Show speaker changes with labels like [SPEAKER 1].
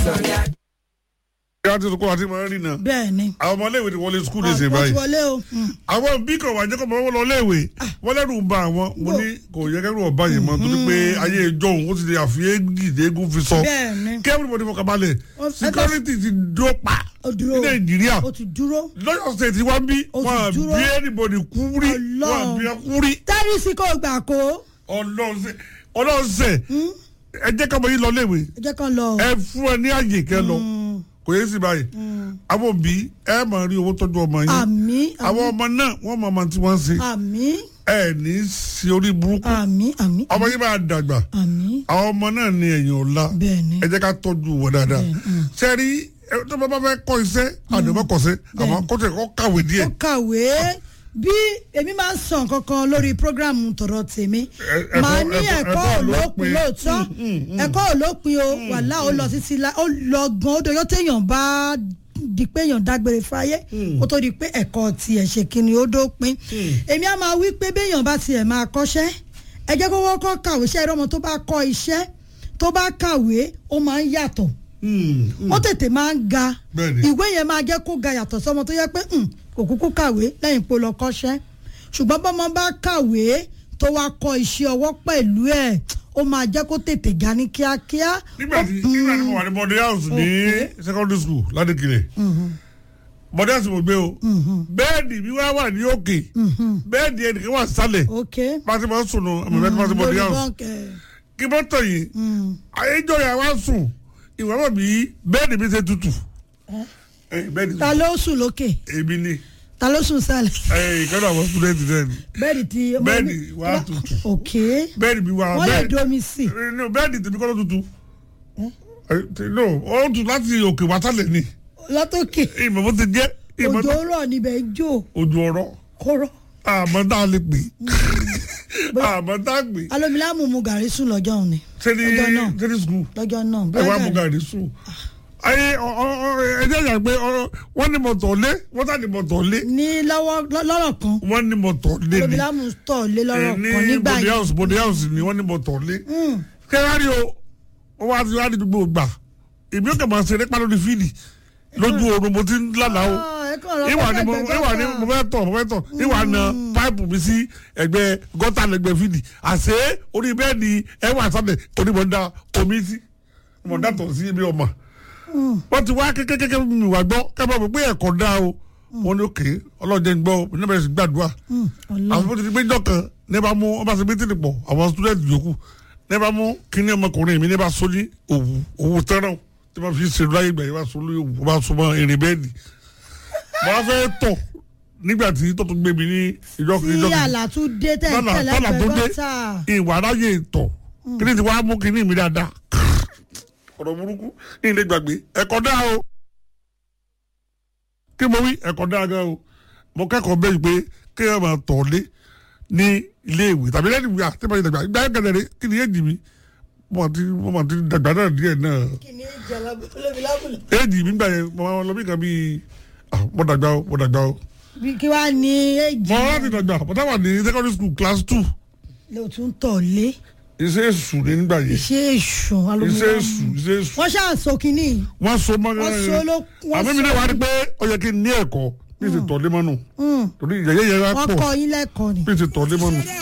[SPEAKER 1] ìyá ti sọkọ àti màá rí náà
[SPEAKER 2] bẹ́ẹ̀ ni.
[SPEAKER 1] àwọn ọmọ iléèwé ti wọlé skul ní
[SPEAKER 2] wọ́n
[SPEAKER 1] ìsìn
[SPEAKER 2] ti
[SPEAKER 1] báyìí
[SPEAKER 2] wọlé o. Mm.
[SPEAKER 1] àwọn bí kò wá jẹ́ kó mọ̀ wọ́n lọ léèwé wọ́n lẹ́rù ń ba àwọn mo ní kò yẹ kẹ́rù ọba yìí mọ́ torí pé ayé ìjọ òun ó ti di àfihàn gidi eégún fi sọ
[SPEAKER 2] bẹ́ẹ̀ ni.
[SPEAKER 1] kí everybody fọkàn balẹ̀
[SPEAKER 2] Ó-
[SPEAKER 1] security ti dúró pa
[SPEAKER 2] ó dúró
[SPEAKER 1] ní nàìjíríà
[SPEAKER 2] ó ti dúró.
[SPEAKER 1] lọ́yọ̀ state wá bí
[SPEAKER 2] Ó ti
[SPEAKER 1] wọn à
[SPEAKER 2] dúró.
[SPEAKER 1] bí anybody kú rí wọn à
[SPEAKER 2] Ọlọ́run.
[SPEAKER 1] bí ẹ kú rí
[SPEAKER 2] tẹ́rìsì kò gbà kó.
[SPEAKER 1] ọlọ́ọ̀sẹ̀ ọlọ́ọ̀sẹ̀ ẹ jẹ́ ká mọ yín lọ léèwé
[SPEAKER 2] ẹ jẹ́ kan lọ.
[SPEAKER 1] ẹ fún ẹ ní àyè kẹ lọ kò yé sí báyìí àwọn òbí ẹ máa rí owó tọ́jú ọmọ yín
[SPEAKER 2] àmì
[SPEAKER 1] àwọn ọmọ náà wọ́n máa ma tí wọ́n ṣe
[SPEAKER 2] àmì
[SPEAKER 1] ẹ ní í ṣe orí burúkú
[SPEAKER 2] àmì àmì
[SPEAKER 1] ọmọ yín máa dàgbà
[SPEAKER 2] àmì
[SPEAKER 1] àwọn ọmọ náà ní ẹ̀yìn ọ̀la
[SPEAKER 2] bẹ́ẹ̀ ni.
[SPEAKER 1] ẹ jẹ́ ká tọ́jú wọn dáadáa ṣe rí ẹ tó bá bá fẹ́ kọ́ iṣẹ́ àdèmọ́ kọ́sẹ́ àmọ́ kó tẹ̀ kọ́ kàwé díẹ̀
[SPEAKER 2] ó kàwé bí èmi máa ń sọ nǹkan kan lórí programu tọ̀rọ̀ tèmi
[SPEAKER 1] ẹ̀kọ́-
[SPEAKER 2] màá ní
[SPEAKER 1] ẹ̀kọ́-
[SPEAKER 2] ẹ̀kọ́
[SPEAKER 1] ẹ̀kọ́
[SPEAKER 2] òlópin
[SPEAKER 1] òlópin.
[SPEAKER 2] lóòótọ́ ẹ̀kọ́ òlópin o wàhálà ó lọ títí la ó lọ gan ó doyọ́ téèyàn bá di pé èèyàn dágbére fáyé kó tó di pé ẹ̀kọ́ tiẹ̀ ṣe kíni ó dópin èmi á máa wí pé béèyàn bá tiẹ̀ máa kọ́ṣẹ́ ẹ jẹ́ kó wọ́kọ́ kàwé ṣẹ́ ẹ̀rọ ọmọ tó bá kọ́ iṣẹ́ tó bá kàwé ó máa ń yàtọ̀ ó tètè máa ń ga
[SPEAKER 1] Bẹ́ẹ̀ni.
[SPEAKER 2] ìwé yẹn máa jẹ́ kó ga yàtọ̀ sọmọ tó yẹ pé "Hmm, kò kúkú kàwé lẹ́yìn pé ó lọ kọ́ṣẹ́ ṣùgbọ́n bọ́mọ bá kàwé tó wá kọ́ iṣẹ́ ọwọ́ pẹ̀lú ẹ̀ ó máa jẹ́ kó tètè ga ní kíákíá.
[SPEAKER 1] nígbà tí nígbà tí mo wà ní body house ní secondary school ládìkìlẹ̀ body house mo gbé o bẹ́ẹ̀dì mi wá wà ní òkè bẹ́ẹ̀dì ẹnìkan wà sálẹ̀
[SPEAKER 2] ok
[SPEAKER 1] bá a ti máa ń sùn nù àmì bẹ́ẹ̀ ti máa ń sùn body house
[SPEAKER 2] bọ́ǹkẹ̀.
[SPEAKER 1] kí bọ́ tọ̀ yìí ayéjọ́ yà wá sùn ìwà mọ̀ bí bẹ́ẹ̀dì mi ṣe tutù Eh, bẹ́ẹ̀dì
[SPEAKER 2] ta ló sùn lókè
[SPEAKER 1] èmi ni
[SPEAKER 2] ta ló sùn sálẹ̀
[SPEAKER 1] eh, ìkànnì àwọn student náà ni
[SPEAKER 2] bẹ́ẹ̀ni ti.
[SPEAKER 1] Bẹ́ẹ̀ni wà á tutù.
[SPEAKER 2] ok
[SPEAKER 1] bẹ́ẹ̀dì mi wà
[SPEAKER 2] wọ́n lè
[SPEAKER 1] bẹ́ẹ̀dì
[SPEAKER 2] domi sí.
[SPEAKER 1] Eh, no, bẹ́ẹ̀dì tèmi kọ́ ló tutù Eh, ti- no ó tutù láti òkè wá sálẹ̀ ni
[SPEAKER 2] lọ́tọ̀kè
[SPEAKER 1] ìmọ̀ bó ti jẹ́ ìmọ̀
[SPEAKER 2] òjò
[SPEAKER 1] tó
[SPEAKER 2] rọ̀ níbẹ̀ ń jò
[SPEAKER 1] ojú ọ̀rọ̀
[SPEAKER 2] kóró.
[SPEAKER 1] àmọ́ tá a lè pè é àmọ́ tá a pè é
[SPEAKER 2] alomilamu mu gàrí sùn lọ́jọ́ òní
[SPEAKER 1] sẹ́ni
[SPEAKER 2] Ọjọ́ náà.
[SPEAKER 1] sẹ́ni skul
[SPEAKER 2] lọ́jọ́ náà
[SPEAKER 1] ẹ wá
[SPEAKER 2] bóyá
[SPEAKER 1] mú
[SPEAKER 2] gàrí-
[SPEAKER 1] gàrí sùn. ayé ọ- ọ- ọ- ẹ jẹ́ ìyá pé ọ- wọ́n ní mọ̀tọ̀ lé wọ́n tà ní mọ̀tọ̀ lé
[SPEAKER 2] ní lọ́wọ́ lọ́- lọ́rọ̀ kan
[SPEAKER 1] wọ́n ní mọ̀tọ̀ lé ni
[SPEAKER 2] alomilamu tọ̀ lé lọ́rọ̀
[SPEAKER 1] ní
[SPEAKER 2] kan nígbà
[SPEAKER 1] body
[SPEAKER 2] yẹn
[SPEAKER 1] house body house ni wọ́n ní mọ̀tọ̀ lé. kẹ́rẹ́rì o wọ́n wá ti wá ní gbogbo gbà èmi ò kẹ́ máa ṣeré pa lórí fíìdì lójú oorun mo ti ń lálàá o
[SPEAKER 2] Ah, ẹ kàn lọ
[SPEAKER 1] ìwà ni
[SPEAKER 2] fẹ́
[SPEAKER 1] mo
[SPEAKER 2] gbẹgbẹ́
[SPEAKER 1] ìwà ni
[SPEAKER 2] kan.
[SPEAKER 1] mo fẹ́ tọ̀ mo fẹ́ tọ̀ ìwà na páìpù mi sí ẹgbẹ́ gọ́tà lẹ́gbẹ́ fídì àṣé orí bẹ́ẹ̀ ni ẹ wà sábẹ̀ onímọ̀ ń da omi sí mo dá tọ̀ sí ibi ọmọ. wọ́n ti wá kékeré mi wà gbọ́ kẹ́bọ̀ mi pé ẹ̀kọ́ dá o wọ́n ní òkè ọlọ́jẹ́ ń gbọ́ o ní bẹ̀rẹ̀ sí gbàdúrà.
[SPEAKER 2] Ọlọ́run.
[SPEAKER 1] àwọn tó ti gbé jọ̀kan ní bá mú ọba ṣe mítìrì pọ̀ àwọn student yòókù ní bá mú kíní ọmọkùnrin mi ní bá so ní òwú òwú tẹ́ràn tí wọ́n fi ṣe láyé ìgbà yìí bá so lórí òwú wọ́n bá so mọ́ irin bẹ́ẹ̀dì mo wá fẹ́ tọ̀ nígbà tí tó tún gbé mi ní ìjọ ìjọ
[SPEAKER 2] tí àlàtúndé tẹ̀
[SPEAKER 1] tọ́là
[SPEAKER 2] tẹ̀lé
[SPEAKER 1] tọ́là tó dé
[SPEAKER 2] gbẹ̀gọ́ta
[SPEAKER 1] ìwà aráyè tọ̀ kíní ti wá mú kíní mi dáadáa ọ̀rọ̀ burúkú ní ilé gbàgbé ẹ̀kọ́ dá o kí mo wí ẹ̀kọ́ dá gan o mo kẹ́kọ̀ọ́ bẹ́ẹ̀ pé kéèyàn máa tọ̀ lé ní ilé ìwé tàbí lẹ́nu ìwé àti ìbáyé dàgbà ìgbà yẹn kẹlẹ̀ rẹ kí ni èjì mi mo ti mo ti dàgbà náà díẹ̀ náà
[SPEAKER 2] kìíní ìjà alomilamu lọ.
[SPEAKER 1] èjì mi gbà yẹn mo máa lọ bí kan bíi ah, mo dàgbà o mo dàgbà o
[SPEAKER 2] bí kí wàá ní èjì
[SPEAKER 1] mo láti dàgbà mo táwà ní secondary school class two
[SPEAKER 2] ló tún tọ̀ lé
[SPEAKER 1] iṣẹ́ èṣù ní nígbà yẹn
[SPEAKER 2] iṣẹ́ èṣù
[SPEAKER 1] iṣẹ́
[SPEAKER 2] alomilamu
[SPEAKER 1] èṣù iṣẹ́ èṣù
[SPEAKER 2] wọ́n ṣàṣọ kínní
[SPEAKER 1] wọ́n so mọ́
[SPEAKER 2] wọ́n so ló wọ́n
[SPEAKER 1] àmì mi
[SPEAKER 2] so
[SPEAKER 1] náà wá rí pé ó yẹ kí n ní ẹ̀kọ́ bí n ti tọ̀ lé mọ́nù torí ìyẹ̀yẹ̀ yẹn wá
[SPEAKER 2] wọ́n
[SPEAKER 1] pọ̀
[SPEAKER 2] kọ́ yín lẹ́kọ̀ọ́ ni.
[SPEAKER 1] bí n ti tọ̀ lé mọ́nù.